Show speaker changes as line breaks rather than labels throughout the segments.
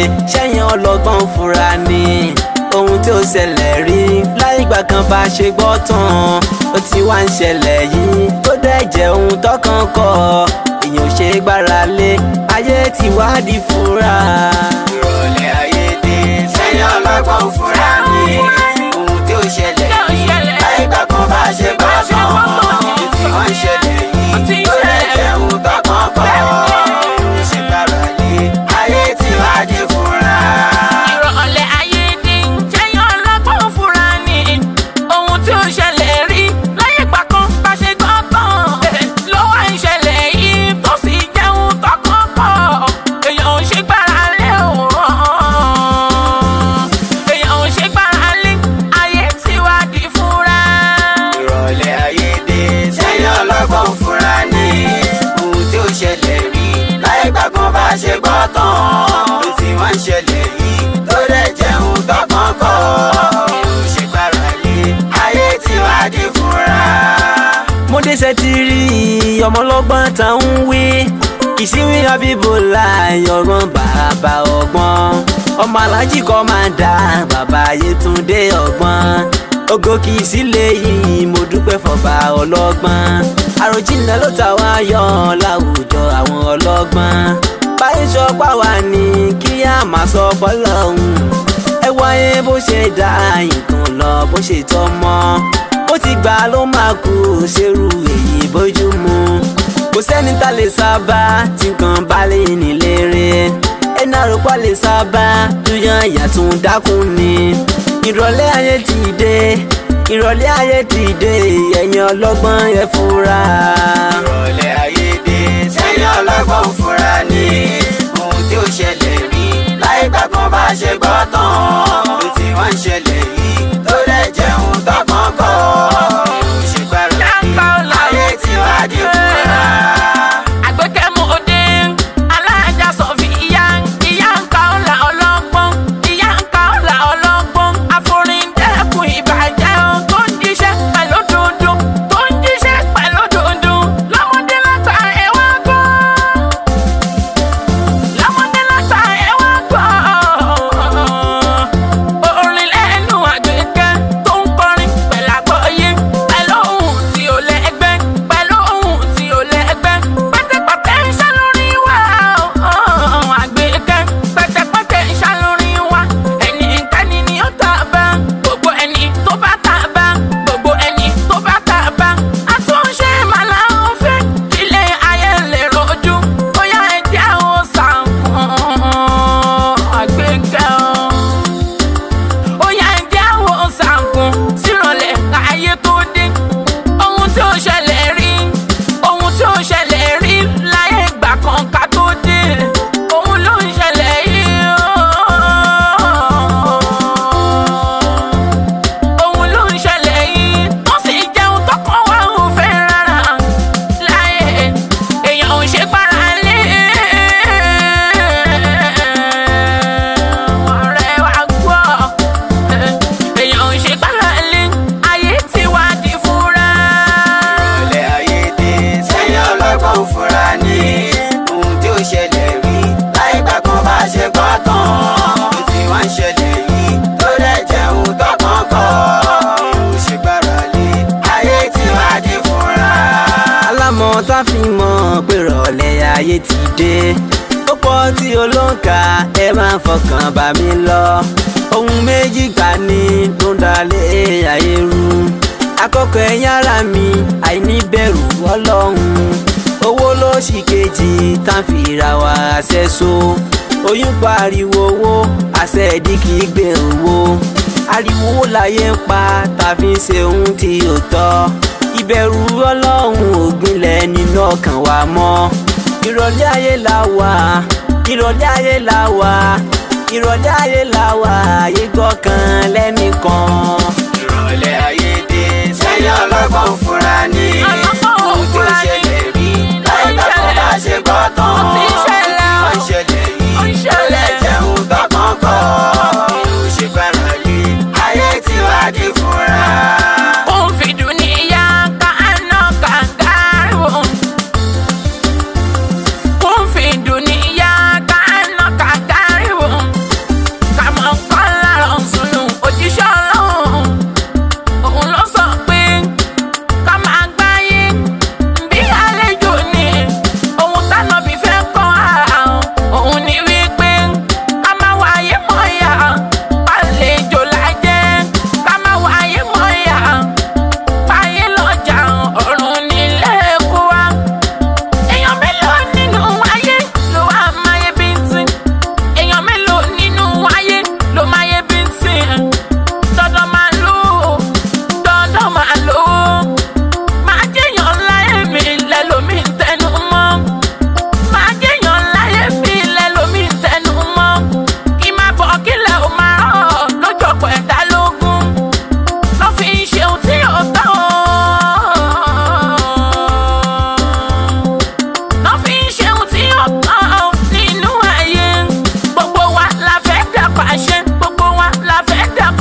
ṣẹ́yìn ọlọ́gbọ́n fura ni ohun tí ó ṣẹlẹ̀ rí láìgbà kan bá ṣe gbọ́ tán ó ti wá ń ṣẹlẹ̀ yìí tó dẹ̀ jẹ́ ohun tọkàn kọ èèyàn ò ṣe é gbára lé ayé ti wá di fura. ìrọ̀lẹ́ ayé dé ṣẹ́yìn ọlọ́gbọ́n fura ni ohun tí ó ṣẹlẹ̀ yìí láìgbà kan bá ṣe gbọ́ tán ó ti wá ń ṣẹlẹ̀ yìí tó dẹ̀ jẹ́ ohun tọkàn kọ ṣe gbára lé ayé ti wá di fura.
ìrọ̀lẹ́ ayé dé jẹ́yàn ọlọ́gbọ́n fura ni ohun tí ó ṣẹlẹ̀ rí láyé ìgbà kan bá ṣe gbọ́ tán ló wá ń ṣẹlẹ̀ yìí tó sì jẹun tọkàn kọ èèyàn ò ṣe gbára lé o èèyàn ò ṣe gbára lé ayé tí wá di fura.
ìrọ̀lẹ́ ayé dé sẹ́yìn ọlọ́gbọ́n fura ní ohun tí ó ṣẹlẹ̀ rí láyé gbàgbọ́n bá ṣe gbọ́ tán ló ti wá ń ṣẹlẹ̀ yìí tó dẹ̀ jẹun tọkàn kọ́ èrò ṣe gbára lé ayé tí wá di fura. mo dé ṣe ti rí ọmọlọ́gbọ́n tá ń wí ìsíwí abíbọ̀lá ọgbọ́n bàbá ọgbọ́n ọmọ alájí kọ́ máa dá bàbá Yétúndé ọgbọ́n ògo kì í sílé yìí mo dúpẹ́ fọba ọlọ́gbọ́n àròjinlẹ̀ ló ta wá yọ láwùjọ àwọn ọlọ́gbọ́n báyìí sọpá wa ní kí á máa sọ bọ́lọ́hún ẹ wáyé bó ṣe dá nǹkan lọ bó ṣe tọ́ mọ́ bó ti gbà ló máa kú ṣerú èyí bójú mu kò sẹ́ni tá lè sábà tí nǹkan bá lè nílé rẹ̀ ẹni àròpá lè sábà tó yan ìyàtún dákun ni ìrọ̀lẹ́ ayé ti dé ìrọ̀lẹ́ ayé ti dé ẹ̀yin ọlọ́gbọ́n ẹ fura. ìrọ̀lẹ́ ayé dé sẹ́yìn ọlọ́gbọ́n fura ní ohun tí ó ṣẹlẹ̀ rí láì gbàgbọ́n bá ṣe gbọ́ tán ló ti wá ń ṣẹlẹ̀ yìí tó dẹ̀ jẹun tọkàn kọ́ èrò ṣe gbára lé ayé tí wá di fura.
àgbékẹ́mu òde alájà sọ̀fì ìyá ìyá nǹkan ọ̀la ọlọ́gbọ́n ìyá nǹkan ọ̀la ọlọ́gbọ́n àforindẹ́kun ìbàjẹ́ ohun tó ń jíṣẹ́ pẹ̀lú dundun tó ń jíṣẹ́ pẹ̀lú dundun lọ́mọdé látà ẹ̀wá gbọ́ lọ́mọdé látà ẹ̀wá gbọ́ orin lẹ́nu àgbékẹ́ tó ń kọrin pẹ̀lú àgbọ́yé pẹ̀lú ohun tí ò lẹ́gbẹ́ pẹ̀lú ohun tí ò lẹ́gbẹ́ pẹ́tẹ́pẹ́tẹ́ ń ṣá lórí wa àgbékẹ́ pẹ́tẹ́pẹ́tẹ́ ń ṣá lórí wa ẹnikẹ́ni ni ó tà bá gbogbo ẹni tó bá tà bá gbogbo ẹni tó bá tà bá àtúnṣe màlá ń fẹ́ ilé ayé lè rojú bóyá ẹ̀jẹ̀ àwọn sàǹkùn àgbékẹ́ o ó yá ń jẹ́ àwọn sàǹkùn sírànlẹ̀ káyé tó dé ohun tí ó ṣẹlẹ̀ rí ohun tí ó ṣẹlẹ̀ rí láyé ìgbà kan ká tó dé òun ló ń ṣẹlẹ̀ yìí òun ló ń ṣẹlẹ̀ yìí tó sì jẹun tọkàn wá ò fẹ́ rárá láyé èèyàn ò ṣe gbára lé ọ̀rẹ́ wa gbọ́ èèyàn ò ṣe gbára lé ayé tí wá di fúnra.
ìrọ̀lẹ́ ayé dé sẹ́yìn ọlọ́gbọ́n fura ní ohun tí ó ṣẹlẹ̀ rí láì gbàgbọ́n bá ṣe gbọ́ tán ló ti wá ń ṣẹlẹ̀ yìí tó dẹ̀ jẹun tọkàn kọ́ èrò ṣe gbára lé ayé tí wá di fura. alámọ̀ tá fi mọ̀ pé ìrọ̀lẹ́ ayé ti dé ó pọ̀ tí olóǹkà ẹ máa fọkàn bá mi lọ ohun méjì gbà ní ló ń dalẹ̀ ayé rú àkọ́kọ́ ẹ̀yìn ara mi àìníbẹ̀rù ọlọ́run owó ló sì kejì tá a fi ra wa ṣẹ́so oyún pariwo owó àṣẹ ìdí kì í gbé owó ariwo láyé ń pa tàbí ṣe ohun tí ò tọ́ ìbẹ̀rù ọlọ́run ògbìnlẹ̀ nínú ọkàn wa mọ́ ìrọ̀lẹ́ ayé la wà ìrọ̀lẹ́ ayé la wà ìrọ̀lẹ́ ayé la wà ayé gbọ́kàn lẹ́nìkan. ìrọ̀lẹ́ ayé dé sẹ́yìn ọlọ́gbọ́n fúnra ní
Ọlọ́gbọ́n
ohun tó
fúnra ní.
ṣẹlẹ̀ rí láì gbàgbọ́ bá ṣe gbọ́ tán
Ó ti ṣẹlẹ̀ o.
ó ti ṣẹlẹ̀
Ó
yìí
ń ṣẹlẹ̀.
ó lè jẹun tọkàn kọ́ èrò ṣe gbára lé ayé tí wàá di fúnra.
Kun fi dunia ka'annaka gharibun. Kun fi dunia ka'annaka gharibun.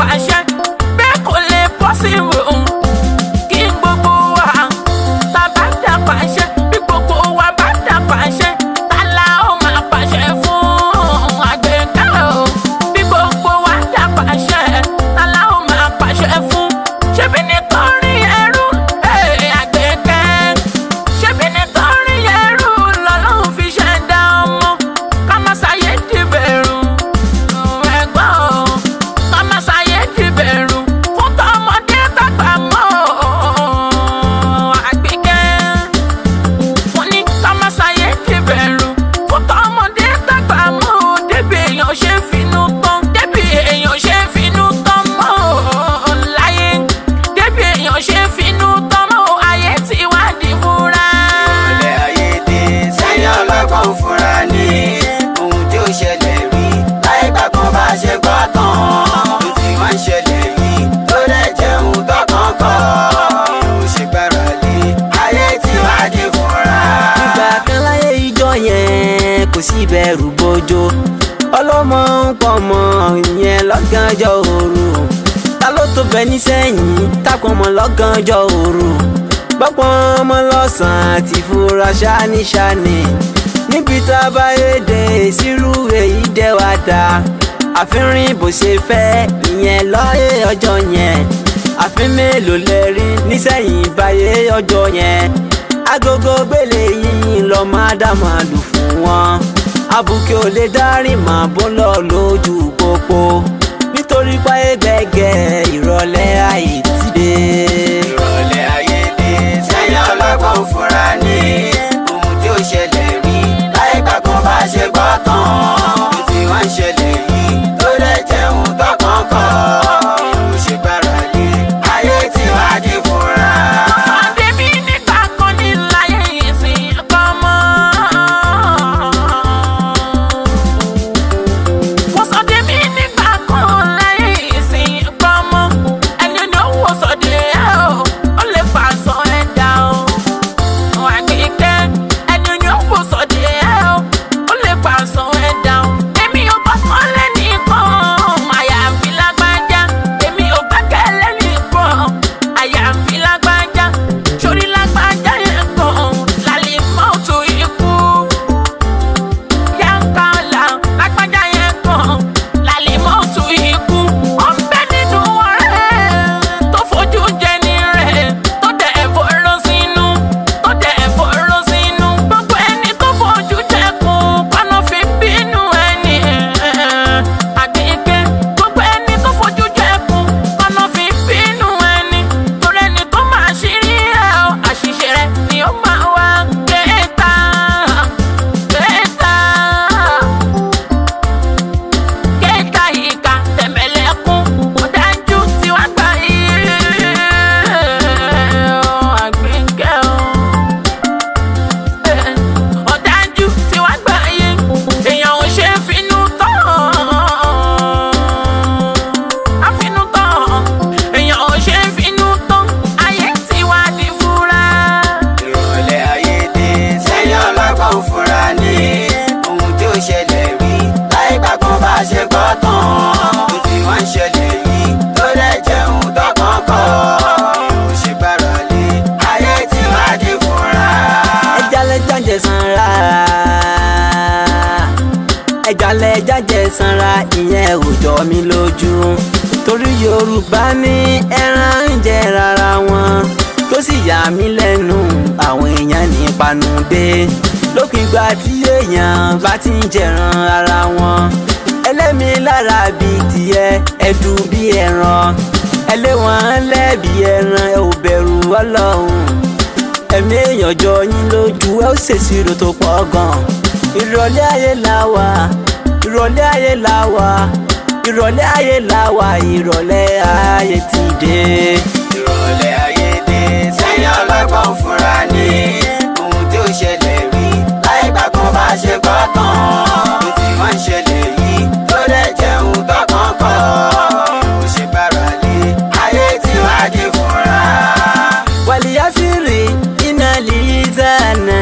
pàṣẹ bẹ́ẹ̀ kò lè possible kí gbogbo wa tá bá dá pàṣẹ bí gbogbo wa bá dá pàṣẹ ta la ó máa pàṣẹ fún àgbẹ̀ká o bí gbogbo wa dá pàṣẹ ta la ó máa pàṣẹ fún ṣebí nítorí ẹrú ẹ̀, àgbẹ̀kẹ́ ṣebí nítorí ẹrú lọ́lọ́run fi ṣẹ̀dá ọmọ ká má ṣàyè dìbẹ̀rù ẹ̀gbọ́n o ká má ṣàyè dìbẹ̀rù fún tọmọdé tàgbà mọ́ àgbẹ̀kẹ́ wọ́n ní ká má ṣàyè dìbẹ̀rù fún tọmọdé tàgbà mọ́ débi èèyàn ṣe ń finú tán débi èèyàn ṣe ń finú tán mọ́ láyé débi èèyàn ṣe ń finú tán mọ́ ayé tí wá di fúnra.
Ìrọ̀lẹ́ ayé dé sẹ́yìn ọlọ́gbọ́n fúnra ní ohun tí ó ṣẹlẹ̀ rí láyé gbàgbọ́n bá ṣe gbọ́ tán ohun tí wọ́n ń ṣẹlẹ̀ yìí ló dẹ̀ jẹun tọkàn kọ́ ìhùn ṣe gbára lé ayé tí wàá dé fúnra.
ìgbà kan láyé ìjọ yẹn kò sí ìbẹ̀rù bójó ọlọ́mọ ń pọ̀ mọ́ ìyẹn lọ́gànjọ́ òru ta ló tó bẹ nísẹ̀yìn tápọ̀ mọ́ lọ́gànjọ́ òru gbọ́pọ̀ ọmọ lọ́sàn-án ti fura ṣáníṣáni níbi tá a bá yéde sírú èyí dẹ́ wá dá àfihàn bó ṣe fẹ́ ìyẹn lọ́yẹ̀ ọjọ́ yẹn àfin mélòó lẹ rí nísẹ̀yìn báyé ọjọ́ yẹn agogo gbélé yìí lọ máa dá máa lù fún wọn abuké ò lè dárí màá bó lọ lójú pópó nítorí páyé gbẹ̀gẹ̀ ìrọ̀lẹ́ àyè ti dé.
Ìrọ̀lẹ́ ayé dé sẹ́yìn ọlọ́gbọ́n fúnra ní ohun tí ó ṣẹlẹ̀ rí láyé gbàgbọ́n bá ṣe gbọ́ tán ohun tí wọ́n ń ṣẹlẹ̀ yìí ló dẹ̀ jẹun tọkàn kọ́ ìhùn ṣe gbára lé ayé tí wàá dé fúnra.
Fàdébí nígbà kan ní láyé ìsìn ẹ̀kọ́ mọ́. Wọ́n sọ débí nígbà kan láyé ìsìn ẹ̀kọ́ mọ́. Ẹni ní owó sọ̀dẹ̀ ẹ̀ o, ó lè pàṣọ ẹ̀dá o. Àgbẹ̀kẹ́ ẹni ní owó sọ̀dẹ̀ ẹ̀ o, ó lè pàṣọ ẹ̀dá o. Èmi ò bá kọ́ lẹ́nìkan, àyàfi lágbájá. Èmi ò gbẹ́kẹ̀lé nìkan, àyàfi lágbájá. Sórí lágbájá yẹn kan, lálẹ́ mọ́tò ikú. Yankala lágbájá yẹn kan, lálẹ́ mọ́tò ikú. Ọ̀bẹ nínú ọ̀rẹ́ tó fojú jẹni rẹ̀, tó dẹ̀ fọ́rọ́ sínú, tó dẹ̀ fọ́rọ́ sínú. Gbogbo ẹni tó fojú jẹkùn, kọ́nà fi bínú ẹni. Àgbẹ̀kẹ́ gbogbo ẹni tó fojú jẹkùn, kọ́nà fi bínú ẹni. Torí ẹni tó máa ṣírí ẹ̀ ọ́, àṣìṣe rẹ̀ ni ó máa wá. Kẹta, kẹta kẹta ìka tẹ̀mẹ̀lẹ́kún ọ̀dájú tí wàá gbà yìí àgbẹ̀kẹ́ o. ọ̀dájú tí wàá gbà yìí èèyàn ò ṣe é finú tán àfinú tán èèyàn ò ṣe é finú tán ayé tí wàá di fúra.
Ìrọ̀lẹ́ ayé dé sẹ́yìn ọlọ́gbọ́n fúnra ní ohun tí ó ṣẹlẹ̀ rí láyé gbàgbọ́n bá ṣe gbọ́ tán ohun tí wọ́n ń ṣẹlẹ̀ yìí ló dẹ̀ jẹun tọkàn kọ́ ìhùn ṣe gbára lé ayé tí wàá dé fúnra.
ẹja lẹja jẹ sanra ẹja lẹja jẹ sanra ìyẹn ò jọ mí lójú torí yorùbá ní ẹran ń jẹ rárá wọn tó sì yà mí lẹ́nu àwọn èèyàn ní panudé lópin ìgbà tí èèyàn bá ti ń jẹran ara wọn ẹlẹ́mi lára bíi tiẹ̀ ẹ̀dùn bíi ẹran ẹlẹ́wọ̀n lẹ́bi ẹran ẹ ò bẹ̀rù ọlọ́run ẹ̀mí èèyàn jọ yín lójú ẹ ó ṣèṣirò tó pọ̀ gan. ìrọ̀lẹ́ ayé la wà ìrọ̀lẹ́ ayé la wà ìrọ̀lẹ́ ayé la wà ìrọ̀lẹ́ ayé ti dé.
Ìrọ̀lẹ́ ayé dé sẹ́yìn ọlọ́gbọ́n fúnra ní ohun tí ó ṣẹlẹ̀ rí láyé gbàgbọ́n bá ṣe gbọ́ tán ohun tí wọ́n ń ṣẹlẹ̀ yìí ló dẹ̀ jẹun tọkàn kọ́ ìhùn ṣe gbára lé ayé tí wàá dé fúnra.
wàlíyásírì iná lìíṣàánà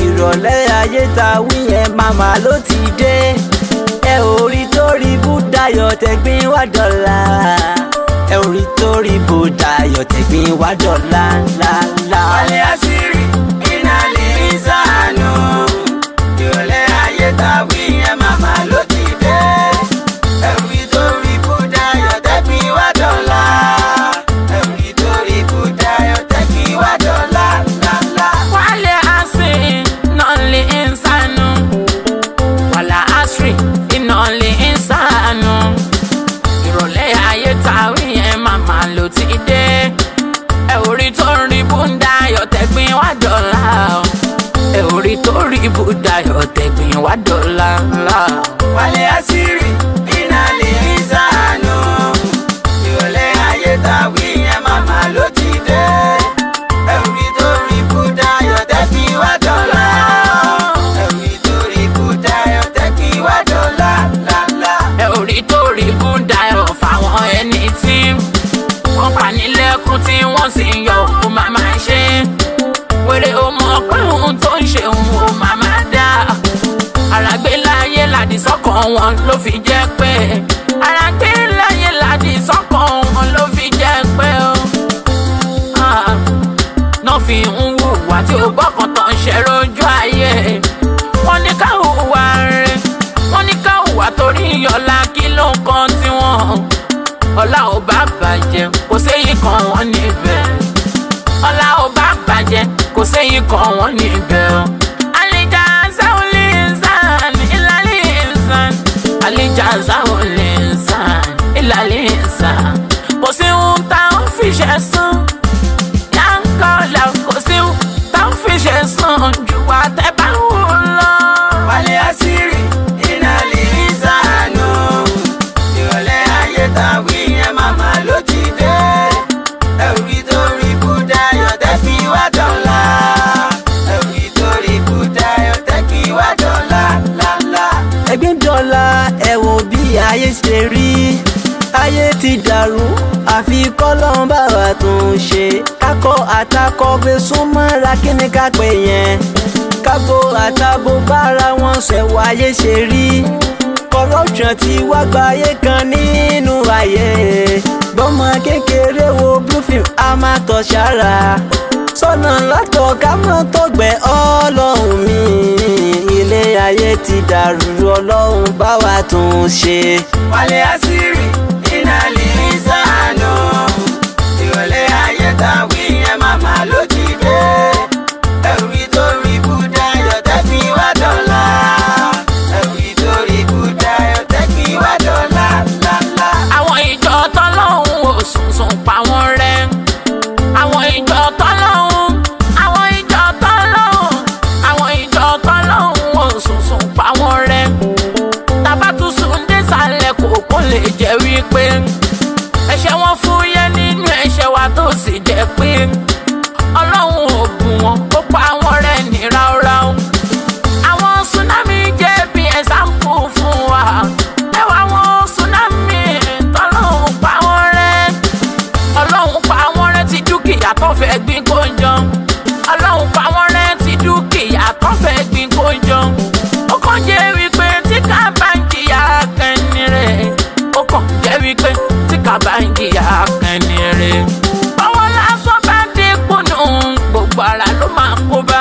ìrọ̀lẹ́ ayé ta wí yẹn màmá ló ti dé ẹ ò rí torí búdà dayọ̀ tẹ̀gbìn wá dọ̀la ẹ ò rí torí bó dayọ̀ tẹ̀gbìn wá dọ̀la ńláńlá.
wálé àṣírí iná lè ń sànù ìrọ̀lẹ́ ayé tàwí yẹn màmá ló ti dé ẹ̀rí torí bùdá yọ̀tẹ́bí wá dọ̀la ẹ̀rí torí bùdá yọ̀tẹ́bí wá dọ̀la ńláńlá.
wálé àṣì iná lè ń sànù wàlà àṣì iná lè ń sànù ìrọ̀lẹ́ ayé tàwí yẹn màmá ló ti dé ẹ ò rí tó rí búndà yọ̀tẹ̀gbìn wá dọ̀la o. ẹ ò rí tó rí búndà yọ̀tẹ̀gbìn wá dọ̀la ńlá.
wálé àṣírí iná lè ń sànù ìrọ̀lẹ́ ayé tàwí yẹn màmá ló ti dé ẹ̀rí torí bùdá yọ̀tẹ́bí wá dọ̀la ẹ̀rí torí bùdá yọ̀tẹ́bí wá dọ̀la ńláńlá.
ẹ ò rí tó rí búndà yọ̀ fáwọn ẹni tí wọ́n pa nílẹ̀kùn tí wọ́n sì ń yọ òun màmá ṣe. wèrè ó mọ̀ pé ohun tó ń ṣe òun ò màmá dá. àràgbé láyé làdí sọ́kàn wọn ló fi jẹ́ pé. àràgbé láyé làdí sọ́kàn wọn ló fi jẹ́ pé o. Ah, náà fi ń hùwà tí ó gbọ́kàn tán ṣe lójú ayé. wọ́n ní ká hùwà rẹ̀ wọ́n ní ká hùwà torí ọ̀la kí ló ń kan tiwọn. ọ̀la ò bá bàjẹ́ kò séyìí kan wọ́n níbẹ̀. ọ̀la ò bá bàjẹ́ kò séyìí kan wọ́n níbẹ̀ o. àlejò sáwọlé sàn ìlàlẹ̀ sàn. àlejò sáwọlé sàn ìlàlẹ̀ sàn. kò sí ohun tá a ń fi ṣe sùn yankọlẹ kò sí táwọn fi ṣe sàn ju wa tẹ bá wù lọ.
wálé àṣírí iná lè ń sànù ìrọ̀lẹ́ ayé tàwí yẹn màmá ló ti dé ẹ̀rí torí bùdá yọ̀tẹ́bí wá dọ̀la ẹ̀rí torí bùdá yọ̀tẹ́bí wá dọ̀la ńláńlá.
ẹgbẹ́ dọ́là ẹ wo bí ayé ṣe rí ayé ti dàrú àfi kọ́lọ́n bá wa tún ṣe kákọ́ àtakọ́ gbé súnmọ́ra kí ni ká pè yẹn kábò àtàbò bára wọn ṣẹ̀wọ̀ ayé ṣe rí corruption ti wá gba ayé kan nínú ayé gbọ́mọ kékeré wo blue film a máa tọ̀ sára sọ́nà látọ̀ ká mọ́ tọ́gbẹ́ ọlọ́run mi ilé ayé ti dàrú ọlọ́run bá wa tún ṣe.
wálé àṣírí iná lè ń sànù ìrọ̀lẹ́ ayé tàwí yẹn màmá ló ti dé ẹ̀rí torí bùdá yọ̀tẹ́bí wá dọ̀la ẹ̀rí torí bùdá yọ̀tẹ́bí wá dọ̀la ńláńlá.
àwọn ìjọ tọ́lọ́hún ò sùnsùn pa wọ́n rẹ́ àwọn ìjọ tọ́lọ́hún àwọn ìjọ tọ́lọ́hún àwọn ìjọ tọ́lọ́hún ò sùnsùn pa wọ́n rẹ́ tabatusu ń désàlẹ̀ kòkó lè jẹ́ wípé ẹ̀ṣẹ̀ wọn fúyẹ́ nínú ẹ̀ṣẹ̀ wa tó sì jẹ́ pé ọlọ́run ò bù wọn ó pa wọ́n rẹ́ ní ráúráú àwọn tsunami jẹ́ bí ẹ̀sáǹpù fún wa ẹwà àwọn tsunami tọ́lọ́hún pa wọ́n rẹ́ ọlọ́run pa wọ́n rẹ́ ti dúkìá tó fẹ́ gbin kó jọ ọlọ́run pa wọ́n rẹ́ ti dúkìá tó fẹ́ gbin kó jọ ó kàn jẹ́ wípé tí ká bá ń jìyà kẹ́ni rẹ̀ ó kàn jẹ́ wípé tí ká bá ń jìyà kẹ́ni rẹ̀ ọwọ́ lásán bá dé kùnú gbogbo ara ló máa kó bá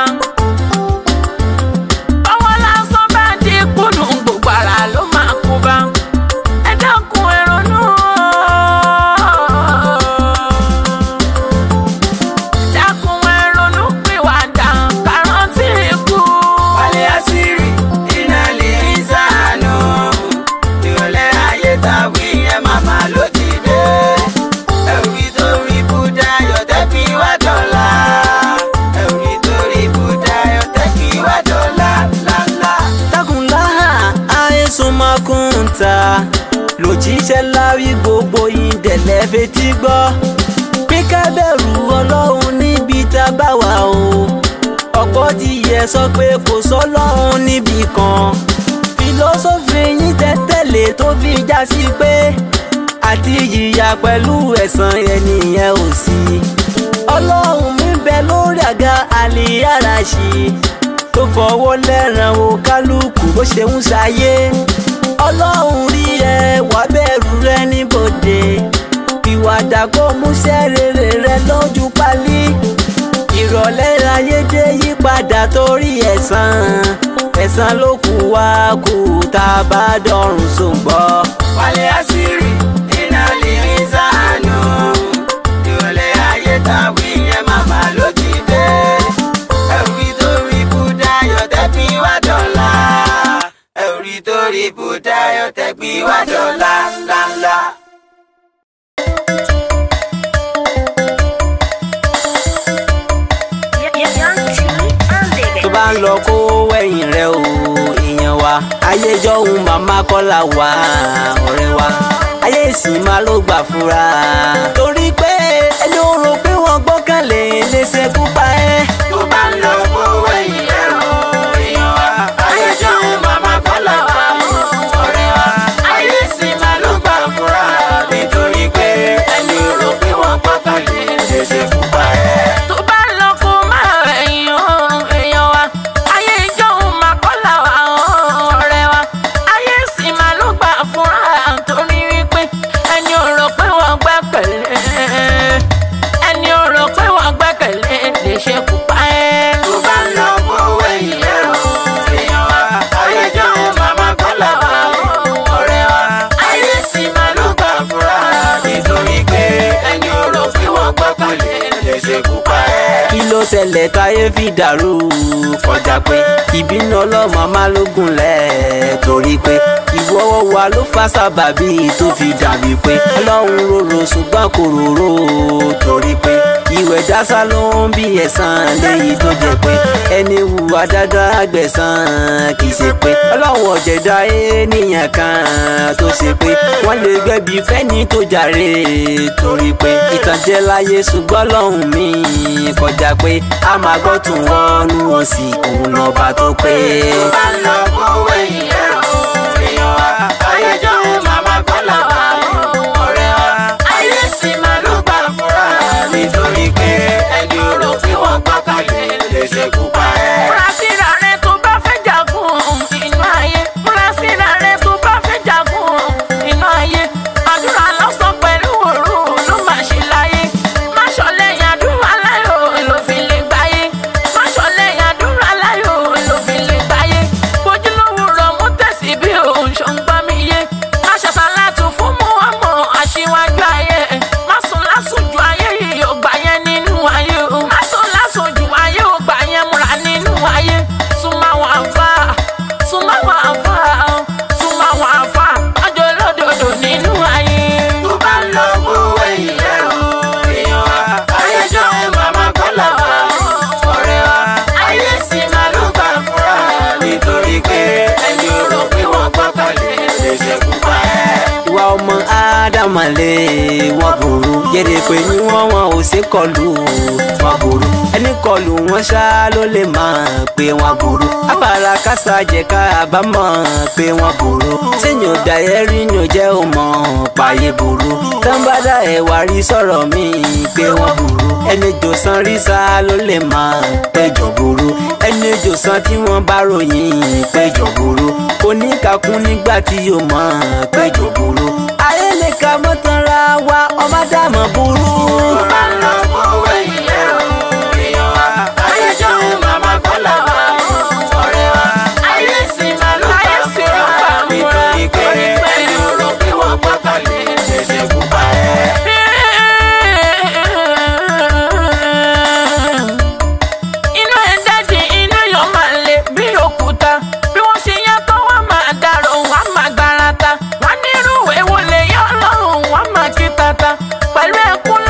ọwọ́ lásán bá dé kùnú gbogbo ara ló máa kó bá ẹ dákun ẹ ronú dákun ẹ ronú pìwàdà kàrántì ikú.
wálé àṣírí iná lè ń sànù ìrọ̀lẹ́ ayé tàwí yẹn màmá ló ti dé ẹ̀rí torí bùdá yọ̀tẹ́bí wá dọ̀la ẹ̀rí torí bùdá yọ̀tẹ́bí wá dọ̀la ńláńlá.
takunlá àìsùnmọ́kùntà lòjíṣẹ́ láwí gbogbo ìdẹ̀lẹ́ fetí gbọ́ pé ká bẹ̀rù ọlọ́run níbi tá a bá wà o ọ̀pọ̀ ti yẹ sọ pé kò sọ́lọ́run níbì kan fìlọ́sọ́fì yín tẹ́tẹ̀lé tó fi já sí pé àti jìyà pẹ̀lú ẹ̀san ẹnìyẹn ò sí ọlọ́run mi bẹ lórí àga àlìyáràṣì tó fọwọ́ lẹ́ràn o kálukú bó ṣe ń ṣayé ọlọ́run rí ẹ wá bẹ̀rù rẹ níbodè ìwàdà kó múṣẹ́ rere rẹ lójú pálí ìrọ̀lẹ́ ayédè yípadà torí ẹ̀san ẹ̀san ló kù wá kù tá a bá dọ̀rùn sóńgbọ́.
wálé àṣírí iná lè rí sànù ìrọ̀lẹ́ ayé tàwí yẹn màmá ló ti dé ẹ̀rí torí búdá yọ tẹ́bí wá dọ̀la ẹ̀rí torí búdá yọ tẹ́bí wá dọ̀la ńláńlá.
tó bá ń lọ kó wẹ̀yìn rẹ o èèyàn wa ayé jọ̀hún màmá kọ́lá wa ọ̀rẹ́ wa ayé ìsìn máa ló gbà fúra torí pé ẹni ó rò pé wọ́n gbọ́kànlé lè ṣekú pa ẹ́.
tó bá ń lọ kó wẹ̀yìn rẹ̀ o èèyàn wa ayé jọ̀hún màmá kọ́lá wa ọ̀rẹ́ wa ayé sì máa ló gbà fúra nítorí pé ẹni rò pé wọ́n gbọ́kànlé lè ṣe fún pa ẹ́.
tó bá lọ kó máa rẹ̀yìn ọ̀run èèyàn wa ayé ìjọhún máa kọ́là wa ọ̀rẹ́ wa ayé sì máa ló gbà fúnra torí wípé ẹni ò rò pé wọ́n gbẹ́kẹ̀lé ẹni ò rò pé wọ́n gbẹ́kẹ̀lé lè ṣe kú pa ẹ́.
tó bá ń lọ kó wẹ̀yìn rẹ̀ o èèyàn wa ayé jọ̀hún màmá kọ́lá wa ọ̀rẹ́ wa ayé sì máa ló gbà fúra nítorí pé ẹni rò pé wọ́n gbọ́kànlé lè ṣe fún pa ẹ́.
kí ló ṣẹlẹ̀ táyé fi dàrú kọjá pé ìbínú ọlọ́mọ máa ló gúnlẹ̀ torí pé ìwọ́wọ́ wa ló fa sábàbí tó fi dàbí pé ọlọ́run rorò ṣùgbọ́n kò rorò torí pé ìwẹ̀ dásá ló ń bí ẹ̀san léyìí tó jẹ́ pé ẹni hùwà dáadáa gbẹ̀san kì í ṣe pé ọlọ́run ọ̀jẹ̀dá ènìyàn kan tó ṣe pé wọ́n lè gbẹ̀bí fẹ́ni tó jàre torí pé ìtànjẹ láyé ṣùgbọ́n lọ́hùn mi kọjá pé a máa gbọ́ tún wọnú wọn sí òun lọ́ba tó pé.
tó bá ń lọ kó wẹ̀yìn rẹ̀ o èèyàn wa ayé jọ̀hún màmá kọ́lá wa ọ̀rẹ́ wa ayé sì máa ló gbà fúra nítorí pé ẹni rò pé wọ́n gbọ́kànlé lè ṣe kú pa ẹ́.
múra síra rẹ tó bá fẹ́ jagun inú ayé múra síra rẹ tó bá fẹ́ jagun inú ayé àdúrà lọ́sàn pẹ̀lú òru ló máa ṣe láyé má ṣọlẹ̀ àdúrà láyò ló fi lè gbáyé má ṣọlẹ̀ àdúrà láyò ló fi lè gbáyé bójúlówó rọ mú tẹ̀sí bí òun ṣó ń gbọ́ mi yé má ṣàṣàlátù fún mú ọmọ aṣíwájú ayé má sùn lásùn ju ayé yìí ò gbà yẹn nínú ayé o má sùn lásùn ju ayé ò gbà yẹn múra nínú ayé súnmọ́ àwọn àfa súnmọ́ àwọn àfa súnmọ́ àwọn àfa ọjọ́ olódodo nínú ayé.
tó bá ń lọ kó wẹ̀yìn rẹ̀ o èèyàn wa ayé jọ̀hún màmá kọ́lá wa ọ̀rẹ́ wa ayé sì máa ló gbà fúra nítorí pé ẹni rò pé wọ́n gbọ́kànlé lè ṣe kú pa ẹ́.
ìwà ọmọ ádámà lè wọ́n burú yẹ́rẹ́ pé ní wọ́n wọn ò ṣe kọlù wọ́n burú ẹni kọlù wọn ṣá ló lè máa pé wọ́n burú abala kásá jẹ ká àbámọ̀ pé wọ́n burú sẹ́yìn ọ̀dà ẹ̀ rí ni ò jẹ́ ò mọ̀ pààyè burú tánbádà ẹ̀ wá rí sọ̀rọ̀ mi pé wọ́n burú ẹni jòsàn rí sá ló lè máa péjọ burú ẹni jòsàn tí wọ́n bá ròyìn péjọ burú oníkàkún nígbà tí yóò mọ̀ péjọ burú ayé lè ka mọ́tànra wa ọmọ dàmọ́ burú.
tó bá ń lọ kó wẹ̀yìn rẹ̀ o èèyàn wa ayé jọ̀hún màmá kọ́lá wa ọ̀rẹ́ wa ayé sì máa ló gbà fúra nítorí pé ẹni rò pé wọ́n gbọ́kànlé lè ṣe kú pa ẹ́.
inú ẹ̀ dájì inú yọ̀ máa le bí òkúta bí wọ́n ṣe yá tán wọ́n máa dàrò wọ́n máa gbárata wọ́n nírú èwo lè yọ ọlọ́run wọ́n máa kí tata pẹ̀lú ẹkún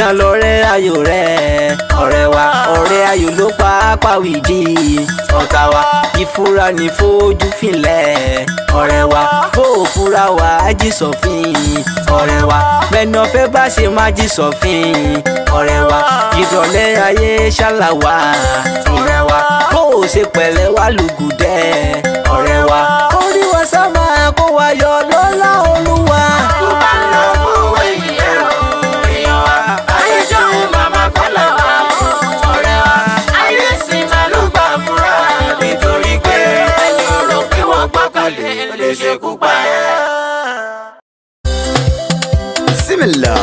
ènìyàn lọ́rẹ́ ayò rẹ̀ ọ̀rẹ́ wa ọ̀rẹ́ ayò ló pa ápáwìdí ọ̀tá wa ìfura ní fojú filẹ̀ ọ̀rẹ́ wa bó o fura wa á jí sọ̀fin ọ̀rẹ́ wa bẹ́ẹ̀ni ọ̀fẹ́ bá ṣe má jí sọ̀fin ọ̀rẹ́ wa ìrọ̀lẹ́ ayé ṣàlàwà ọ̀rẹ́ wa bó o ṣe pẹ̀lẹ́ wá lùgùdẹ́ ọ̀rẹ́ wa orí wa sábà kó wa yọ lọ́lá olúwa.
tó bá ń lọ owó ìyẹn o èèyàn wa ayé jọ̀hún màmá kọ́lá wa ọ̀rẹ́ wa ayé sì máa ló gbà fúnra nítorí pé ẹni ọ̀rọ̀ pé wọ́n gbọ́kànlé lè ṣekú pa ẹ́.
Similar.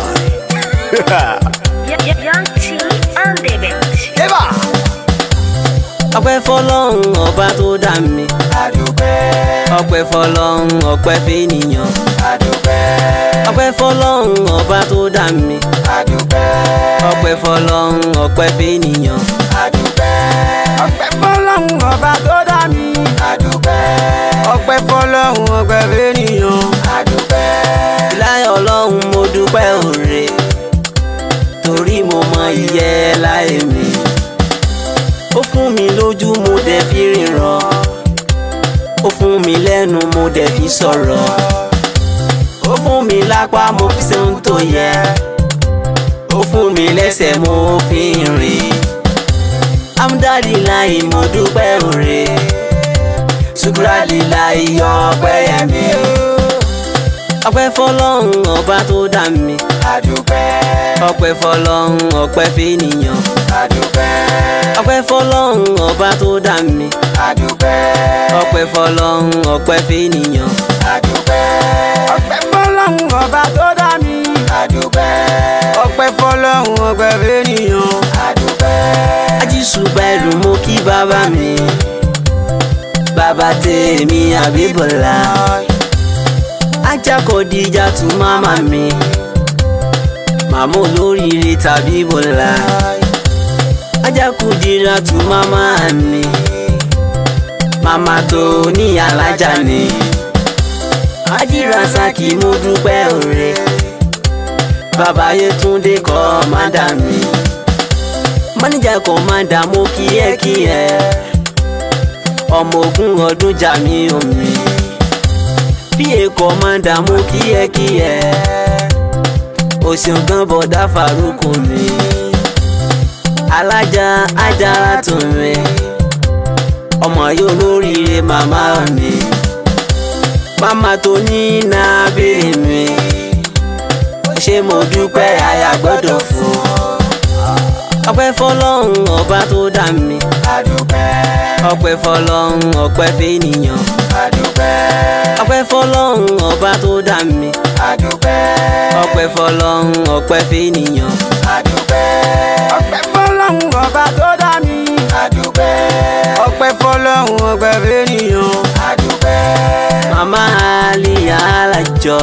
Young T on the beat.
Eva.
ọpẹ́ fọ́lọ́run ọba tó dá mi
àdùpẹ́
ọpẹ́ fọ́lọ́run ọpẹ́ fẹ́nìyàn
àdùpẹ́
ọpẹ́ fọ́lọ́run ọba tó dá mi
àdùpẹ́
ọpẹ́ fọ́lọ́run ọpẹ́ fẹ́nìyàn
àdùpẹ́
ọpẹ́ fọ́lọ́run ọba tó dá mi
àdùpẹ́
ọpẹ́ fọ́lọ́run ọpẹ́ fẹ́nìyàn
àdùpẹ́
láyọ̀ ọlọ́run mo dúpẹ́ òre torí mo mọ iyẹ láyé mi ó fún mi lójú mo dẹ̀ fi ríran ó fún mi lẹ́nu mo dẹ̀ fi sọ̀rọ̀ ó fún mi lápá mo fi ṣe ohun tó yẹ ó fún mi lẹ́sẹ̀ mo fi rìn amúdádì láì mo dúpẹ́ òre ṣùgbọ́n láì yọ ọpẹ́ yẹn mi ọpẹ́ fọ́lọ́run ọba tó dá mi
àdùpẹ́
ọpẹ́ fọ́lọ́run ọpẹ́ fẹ́nìyàn
àdùpẹ́
ọpẹ́ fọ́lọ́run ọba tó dá mi
àdùpẹ́
ọpẹ́ fọ́lọ́run ọpẹ́ fẹ́nìyàn
àdùpẹ́
ọpẹ́ fọ́lọ́run ọba tó dá mi
àdùpẹ́
ọpẹ́ fọ́lọ́run ọpẹ́ fẹ́nìyàn
àdùpẹ́
ajísùgbà ẹrù mo kí bàbá mi bàbá tèmi àbíbọ̀lá ajakọ̀díjà tún máma mi màmá olóríire tàbí bọ̀lá ajakudira tún máma mi màmá tó ní alájà ni ajírasaki mo dúpẹ́ òre bàbá Yétúndé kọ́mándà mi mánéjà kọ́mándà mo kí ẹ kí ẹ ọmọ ogun ọdún jà mí omi bí èkó kọ́mándà mo kí ẹ kí ẹ o ṣeun gan bọ̀dá Faruku mi alájà ajára tó mi ọmọ yóò lóríire màmá mi màmá tó ní nàbìrì mi ṣé mo dúpẹ́ àyà gbọ́dọ̀ fún ọpẹ́ fọ́lọ́run ọba tó dá mi
àdùpẹ́
ọpẹ́ fọ́lọ́run ọpẹ́ fẹ́nìyàn
àdùpẹ́
ọpẹ́ fọ́lọ́run ọba tó dá mi
àdùpẹ́
ọpẹ́ fọ́lọ́run ọpẹ́ fẹ́nìyàn
àdùpẹ́
ọpẹ́ fọ́lọ́run ọba tó dá mi
àdùpẹ́
ọpẹ́ fọ́lọ́run ọpẹ́ fẹ́nìyàn
àdùpẹ́
màmá àlìyá alájọ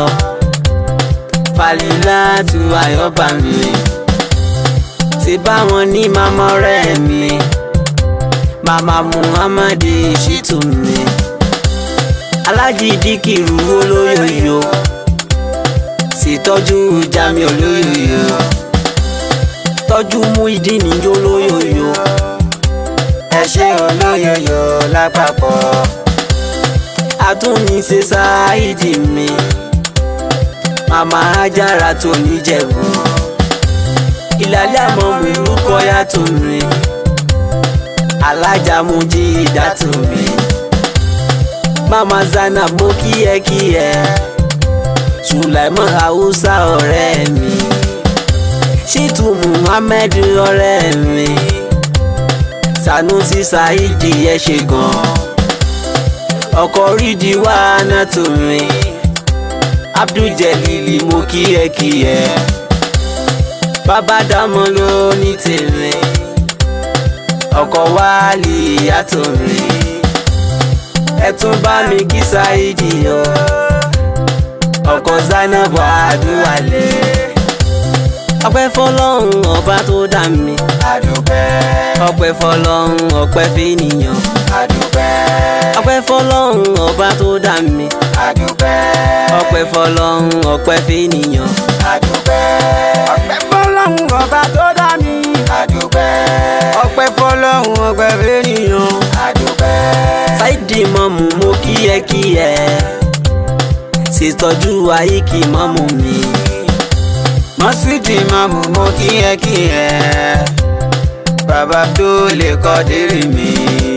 falila tu ayọba mi ti bá wọn ní màmá ọ̀rẹ́ mi màmá muhammad shitu mi alájí díkìrú olóyòyò sì tọ́jú jami olóyòyò tọ́jú mú ìdí níjó olóyòyò
ẹ ṣé olóyoyo lápapọ̀
àtúnníṣe ṣááìdì mi màmá ajára tó níjẹ̀bú ìlàlẹ́ àmọ́ mi rúkọ yàtọ̀ mi alájà mo jí ìdátọ̀ mi màmá zana mo kíyẹ́kíyẹ́ sùlẹ̀mọ́ haúsá ọ̀rẹ́ mi ṣìtú muhammed ọ̀rẹ́ mi sanusi saidi ẹ ṣe gan-an ọkọ rídìí wá náà tó mi abduljelili mo kíyẹ́kíyẹ́ bàbá dámọ̀ ló ní tèmi ọkọ wálé ìyàtọ̀ mi ẹ tún bá mi kí sáídì o ọkọ zainab adúwálé ọpẹ́ fọ́lọ́run ọba tó dá mi
àdùpẹ́
ọpẹ́ fọ́lọ́run ọpẹ́ fẹ́nìyàn
àdùpẹ́
ọpẹ́ fọ́lọ́run ọba tó dá mi
àdùpẹ́
ọpẹ́ fọ́lọ́run ọpẹ́ fẹ́nìyàn
àdùpẹ́
ọpẹ́ fọ́lọ́run fọlọ́hún ọba tó dá mi.
àdúpẹ́
ọpẹ́ fọlọ́hún ọpẹ́ fẹ́nìyàn.
àdúpẹ́
Saidi mọ́mú mo kíyẹ́kíyẹ́ ṣètọ́jú àyíkí mọ́mú mi.
mọ́sídì mọ́mú mo kíyẹ́kíyẹ́ bàbá tó lè kọ́ dérè mi.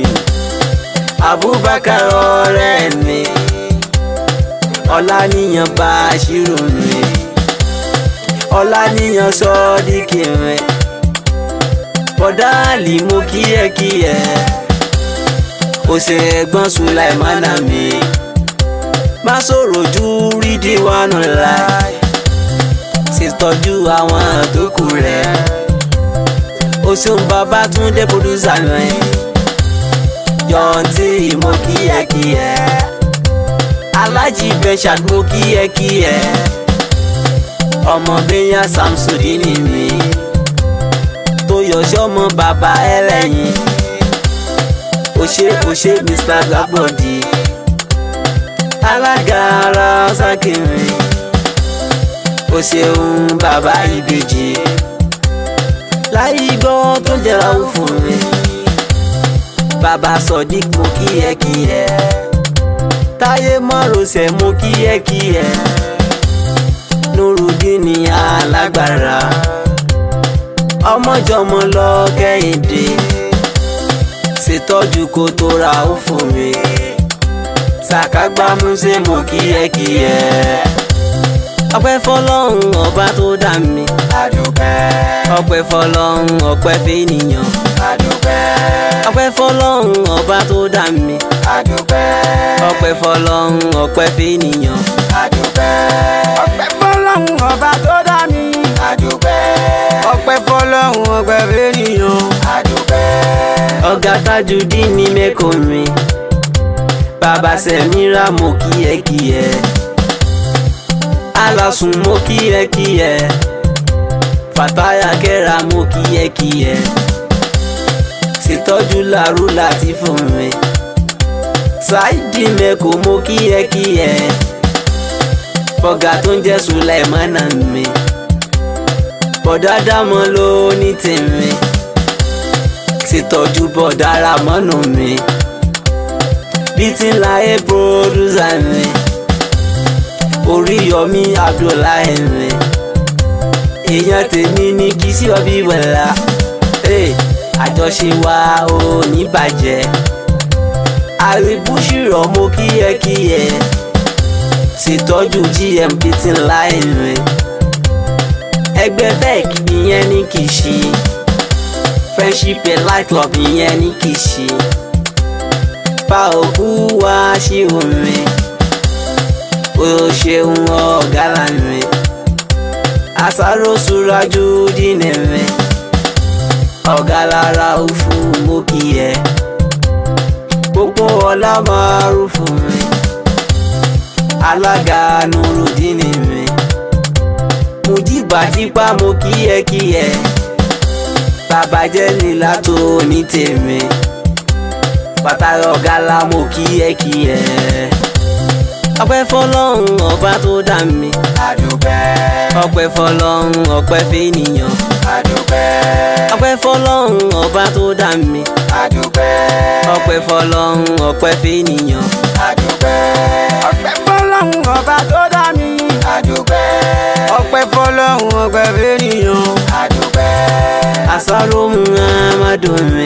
Abubakar ọ̀rẹ́ mi Ọláníyàn Bàṣírù mi Ọláníyàn Sọ́díkì mi Bọ̀dáàlì mo kíyẹ́kíyẹ́ òsè ẹ̀gbọ́n Sùláìmánà mi má sọ̀rọ̀ ju rídìwánù láì ṣètọ́jú àwọn tó kù rẹ̀ o ṣeun Babátúndé pòdúsà mi yọ̀ǹtì mo kíyẹ́kíyẹ́ alájí bẹ́ṣà mo kíyẹ́kíyẹ́ ọmọ bẹ́yà Samsudini mi tó yọ̀ṣẹ́ ọmọ bàbá ẹlẹ́yin òṣè òṣè Mr Gbàgbọ́dì alága ara sákìrì o ṣeun bàbá ìbejì láyé gbọ́ tó jẹra ó fún mi bàbá sọdík mo kíyẹ́kíyẹ́ táyé mọ́rọ̀sẹ̀ mo kíyẹ́kíyẹ́ nurudini alágbára ọmọjọmọ lọ kẹ́hìndé ṣètọ́jú kó tó ra ó fún mi ṣàkágbámúṣe mo kíyẹ́kíyẹ́ ọpẹ́ fọ́lọ́run ọba tó dá mi
àdúpẹ́
ọpẹ́ fọ́lọ́run ọpẹ́ fẹ́nìyàn
àdúpẹ́
ọpẹ́ fọ́lọ́run ọba tó dá mi
àdúpẹ́
ọpẹ́ fọ́lọ́run ọpẹ́ fẹ́nìyàn
àdúpẹ́
ọpẹ́ fọ́lọ́run ọba tó dá mi
àdúpẹ́
ọpẹ́ fọ́lọ́run ọpẹ́ fẹ́nìyàn
àdúpẹ́
ọ̀gá Tajudeen ní mẹ́kọ̀ọ́ mi bàbá Sẹ̀mírà mo kíyẹ́kíyẹ́ alásùn mo kíyẹ́kíyẹ́ Fàtáyà Kẹ́ra mo kíyẹ́kíyẹ́ ṣètọ́jú làrú láti fún mi Saidi mẹ́kọ̀ mo kíyẹ́kíyẹ́ fọ̀gá tó ń jẹ́ Sùlẹ̀mánà mi bọ̀dá dámọ́ ló ní tèmi ṣètọ́jú bọ̀dára mọ́nù mi bí tí ń la ẹ́ pòdúsà mi Oríyọmí Abdullahi mi èèyàn tèmi ní kí sí ọbí wẹ̀lá àjọṣe wa ò ní bàjẹ́ àríbúṣìrọ̀ mo kíyẹ́kíyẹ́ ṣètọ́jú GMP tí ń la ẹ̀ mi ẹgbẹ́ fec ìyẹn ní kì í ṣe friendship and light club ìyẹn ní kì í ṣe bá òkú wá sí omi o ṣeun ọ̀gá lànà àṣàrò ṣúrájú dínà mi ọ̀gá lára òfu mo kì í ẹ gbogbo ọlá máa rú fún mi alága nurudini mi mùjíbà tipa mo kíyẹ́kíyẹ́ bàbá jẹ́ lílá tó ní tèmi pàtàkì ọ̀gá la mo kíyẹ́kíyẹ́ ọpẹ́ fọ́lọ́run ọba tó dá mi
àdúpẹ́
ọpẹ́ fọ́lọ́run ọpẹ́ fẹ́nìyàn
àdúpẹ́
ọpẹ́ fọ́lọ́run ọba tó dá mi
àdúpẹ́
ọpẹ́ fọ́lọ́run ọpẹ́ fẹ́nìyàn
àdúpẹ́
ọpẹ́ fọ́lọ́run ọba tó dá mi
àdúpẹ́
ọpẹ́ fọ́lọ́run ọpẹ́ fẹ́nìyàn
àdúpẹ́
àsáró muhammadu mi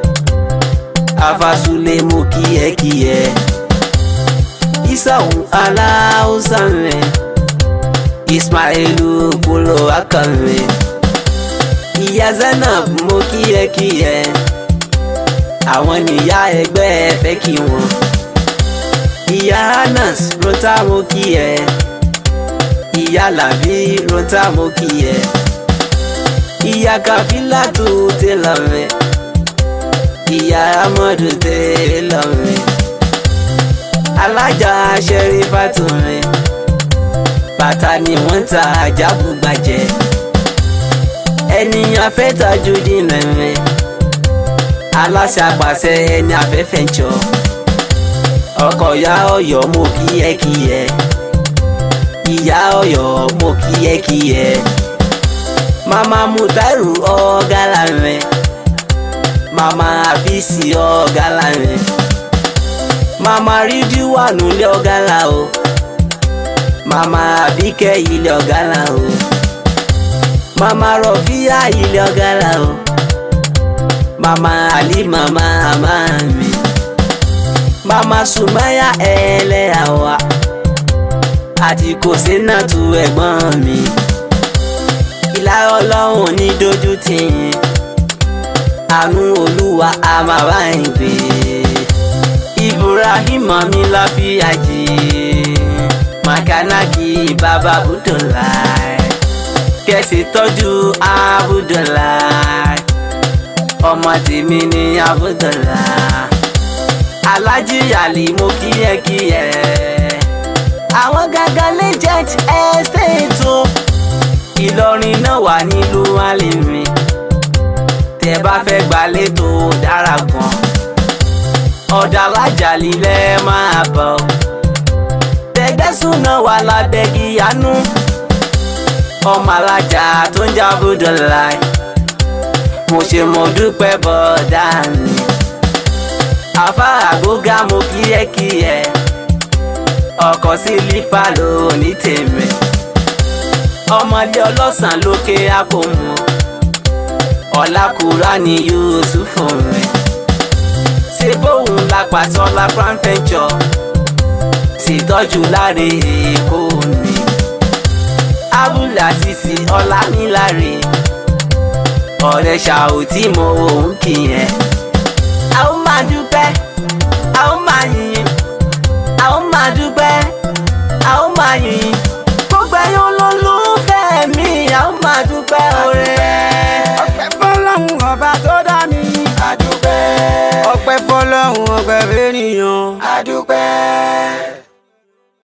afasule mo kíyẹ́kíyẹ́ isahun aláhùsá mi ismailu kúlò aka mi ìyá zainab mo kíyẹ́kíyẹ́ àwọn níyà ẹgbẹ́ fẹ́ kí wọn ìyá anas rota mo kíyẹ́ ìyá làbí rota mo kíyẹ́ ìyá kàfílà tó tẹ̀lé mi ìyá amadu tẹ̀lé mi alájà Ṣẹ̀rífátù mi bàtà ni wọ́n ń ta àjàbùgbàjẹ́ ẹni afẹ́tajú dínà mi aláṣà pàṣẹ ẹni afẹ́fẹ́ jọ ọkọ̀ ya ọ̀yọ́ mo kíyẹ́kíyẹ́ ìyá ọ̀yọ́ mo kíyẹ́kíyẹ́ mama mutairu ọ̀gá làmẹ́ mama afisi ọ̀gá làmẹ́ mama ridiwanu ilé ọ̀gá là o mama abike ilé ọ̀gá là o mama rọfíà ilé ọ̀gá là o mama ali mama mama mi mama sumaya ẹlẹ́yà wa àti kò sí náà tu ẹ̀gbọ́n mi ìlà ọlọ́run ní dojú tì yín àánú olúwa a máa bá yín gbé ibrahim mi láfíà jì makanaki baba abudulai kẹsì tọ́jú abudulai ọmọ tèmi ní abudulai alájí àlì mo kíyẹkíyẹ àwọn gangan legend estate o ìlọrin náà wà nílùú alimi tẹ bá fẹ́ gbalẹ̀ tó dára gan ọ̀dà alájà lílẹ̀ máa bọ̀ tẹgbẹ́sùn náà wà lábẹ́ gíyanu ọmọ alájà tó ń jábọ̀ láì mo ṣe mo dúpẹ́ bọ́dà mi afárá gbógá mo kíyẹ́kíyẹ́ ọkọ̀ sí lífà ló ní tèmi ọmọdé ọlọ́sàn lókè àpòmù ọ̀làkùrá ni yusufu rẹ̀ ṣe bóun lápàtọ́ lápáńfẹ́jọ ṣètọ́jú láre èkó ni abúlé àṣìṣe ọ̀làníláre ọ̀rẹ́ ṣàòtí mo òun kì í yẹn a ó máa dúpẹ́ a ó máa yìn a ó máa dúpẹ́ a ó máa yìn gbogbo ẹ̀yin olólùfẹ́ mi a ó máa dúpẹ́ oore.
ọpẹ́ fọ́lọ́run ọba tó dá mi. àdúpẹ́.
ọpẹ́ fọ́lọ́run ọpẹ́ fẹ́nìyàn.
àdúpẹ́.